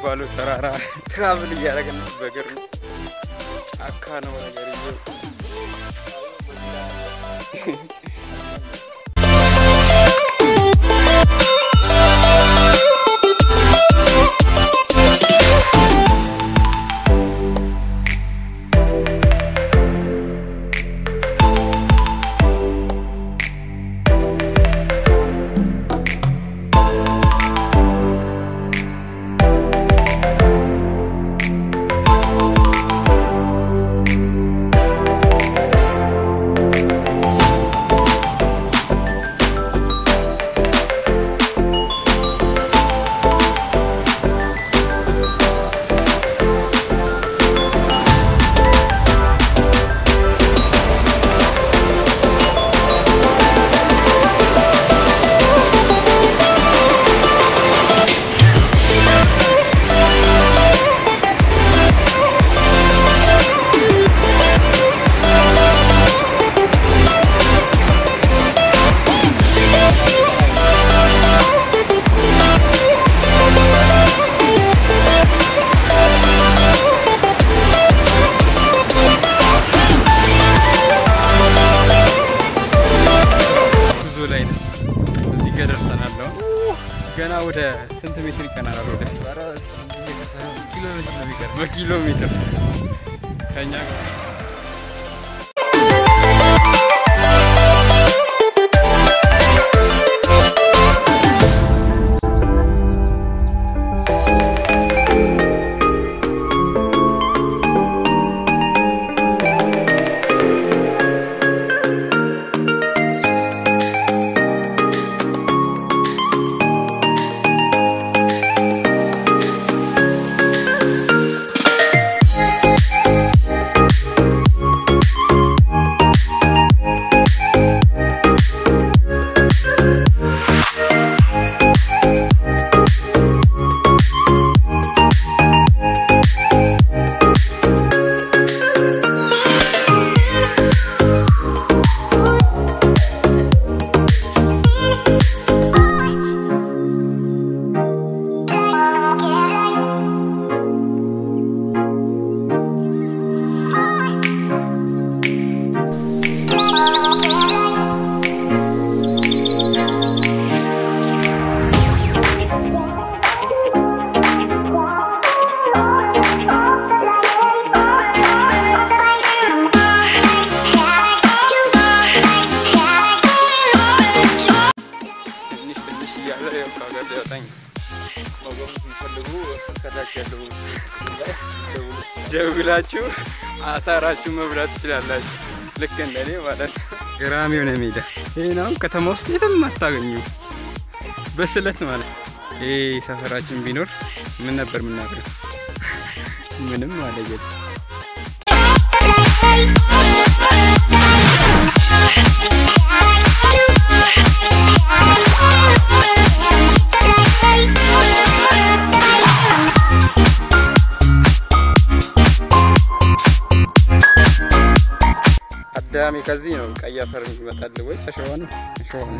የሚባለው ተራራ ትራቭል እያደረግን በእግር ነው። ጫካ ነው ነገር ይዘው ጉዞ ላይ ነው። እዚህ ጋር ደርሰናል። አሁን ገና ወደ ስንት ሜትር ይቀናል? ወደፊት ኪሎ ሜትር ነው የሚቀር በኪሎ ሜትር ከኛ ጋር ትንሽ ትንሽ እያለ ያው ከሀገር ሊያወጣኝ ነው። መጎብኘት የሚፈልጉ ከታች ያለው ደውሉ። ደውላችሁ አሳራችሁ መብላት ትችላላችሁ። ልክ እንደኔ ማለት ነው። ገራሚ የሆነ ሜዳ ይህ ነው። ከተማ ውስጥ የትም አታገኙ በስለት ማለት ነው። ይህ ሰፈራችን ቢኖር ምን ነበር የምናደርገው? ምንም ማለት የለም። አዳሜ ከዚህ ነው ቀይ አፈር ይመጣል ወይስ አሸዋ ነው? አሸዋ ነው።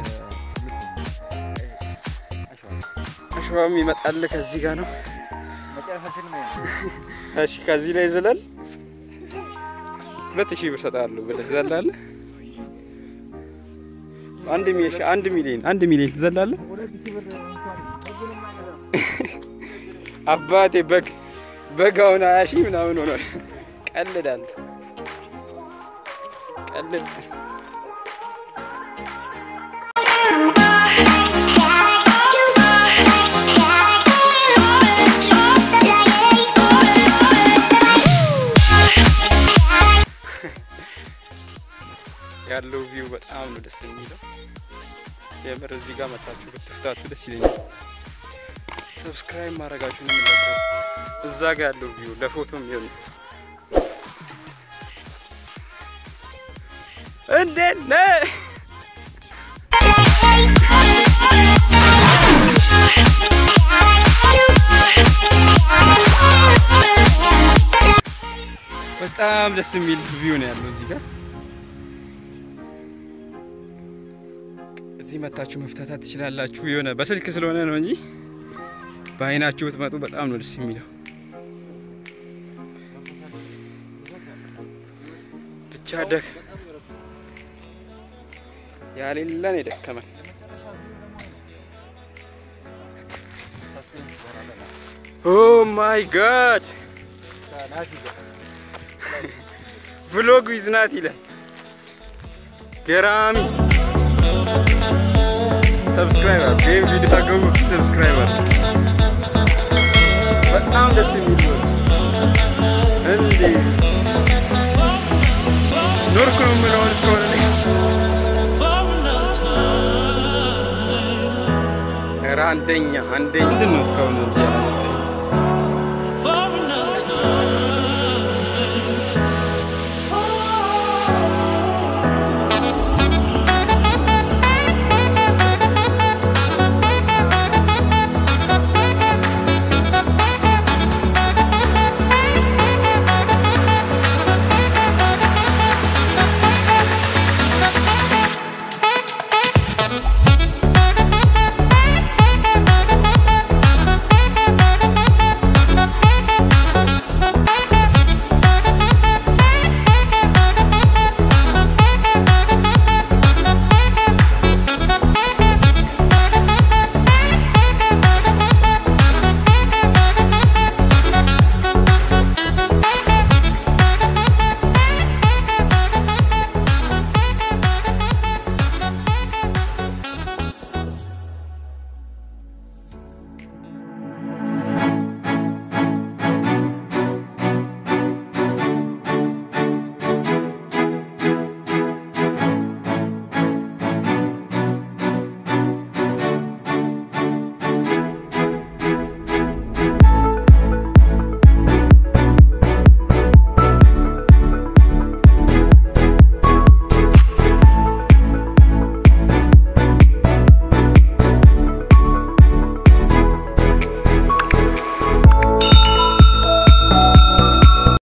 አሸዋም ይመጣል ከዚህ ጋር ነው። መጨረሻችን ነው። እሺ ከዚህ ላይ ዝለል ሁለት ሺህ ብር እሰጥሃለሁ ብለህ ትዘላለህ። አንድ ሚሊዮን አንድ ሚሊዮን አንድ ሚሊዮን ትዘላለህ። ሁለት ሺህ ብር እንኳን ሁሉንም አይገዛም። አባቴ በግ በግ አሁን ሀያ ሺህ ምናምን ሆኗል። ቀልዳለሁ ቀልድ ያለው ቪው በጣም ነው ደስ የሚለው። የምር እዚህ ጋር መታችሁ ብትፍታቱ ደስ ይለኛል። ሰብስክራይብ ማድረጋችሁን እንዳትረሱ። እዛ ጋር ያለው ቪው ለፎቶ የሚሆን እንዴት ነህ? በጣም ደስ የሚል ቪው ነው ያለው እዚህ ጋር። እዚህ መታችሁ መፍታታት ትችላላችሁ። የሆነ በስልክ ስለሆነ ነው እንጂ በአይናችሁ ብትመጡ በጣም ነው ደስ የሚለው። ብቻ ደክ ያሌለን የደከመን ኦ ማይ ጋድ ቭሎግ ዊዝ ናት ይላል። ገራሚ ሰብስክራይበር ይህም ቪዲዮ ታገቡ ሰብስክራይበር በጣም ደስ የሚል ነው። እንዴ ኖርኩ ነው የምለውን እስከሆነ ኧረ አንደኛ አንደኛ ምንድን ነው እስካሁን እዚህ ያለ